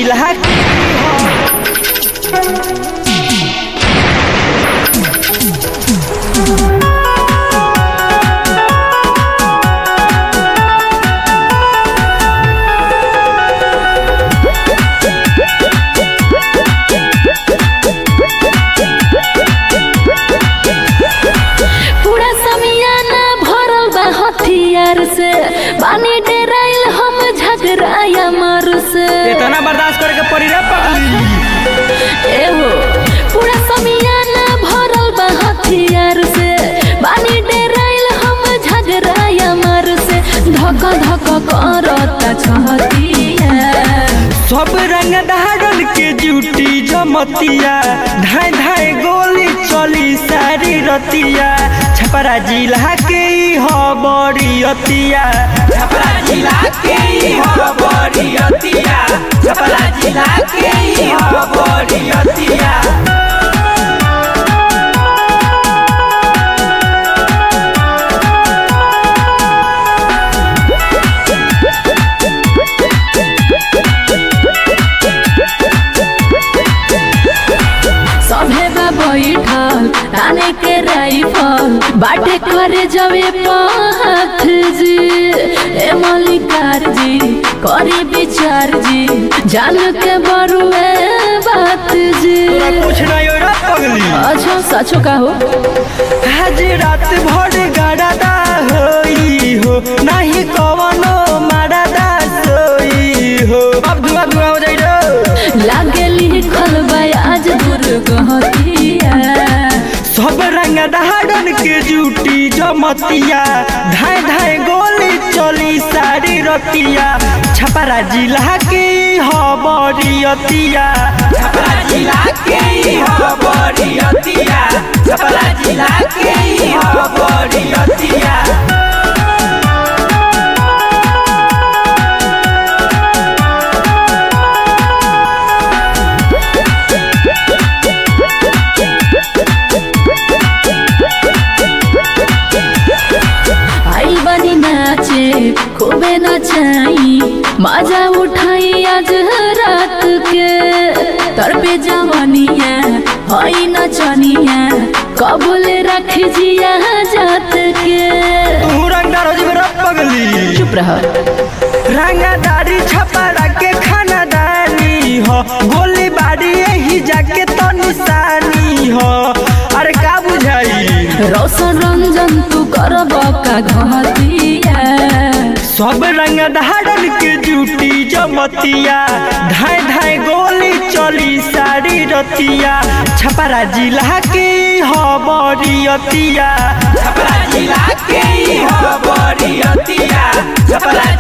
जिला के पूरा समियाना भरल बा हथियार से बानी डेराइल हम झगड़ाया मार से इतना बर्दाश्त करे के पड़ी रे पगली एहो पूरा समियाना भरल बा हथियार से बानी डेराइल हम झगड़ाया मार से धक धक करता छहतिया सब रंग धारल के जूटी जमतिया धाय धाय गोली चली सारी रतिया छपरा जिला के ई ह बड़ी अतिया छपरा जिला के ई ह बड़ी अतिया छपरा जिला के ई ह बड़ी अतिया सभे बा बैठल आने के राइफल बाटे करे जवे पाथ जी ए मलिकार जी करी विचार जी जान के बरुए बात जी तोरा कुछ नहीं हो रे पगली अच्छा सचो का हो आज रात भर गड़ादा होई हो नहीं कवनो मारदा सोई हो अब धुआं धुआं हो जाई रे लागे लिखल बा आज दुर्गहतिया सब रंग धारन के जूटी जमतिया धाय धाय गोली चली सारी रतिया छपरा जिला के ह बड़ी अतिया छपरा जिला के ह बड़ी अतिया छपरा जिला के ह बड़ी अतिया आई बनी नाचे खूबे नचाई मजा उठाई आज रात के तर पे जवानिया हई नचनिया कबूल रख जिया जात के तू रंगदार हो जीव रे पगली चुप रह रंगदारी छपरा के खानदानी हो गोली बारी यही जाके तो निशानी हो अरे का बुझाई रोशन रंजन तू करब का घतिया सब रंग धारन के जूटी जमतिया धाय धाय गोली चली सारी रतिया छपरा जिला के ह बड़ी अतिया छपरा जिला के ह बड़ी अतिया छपरा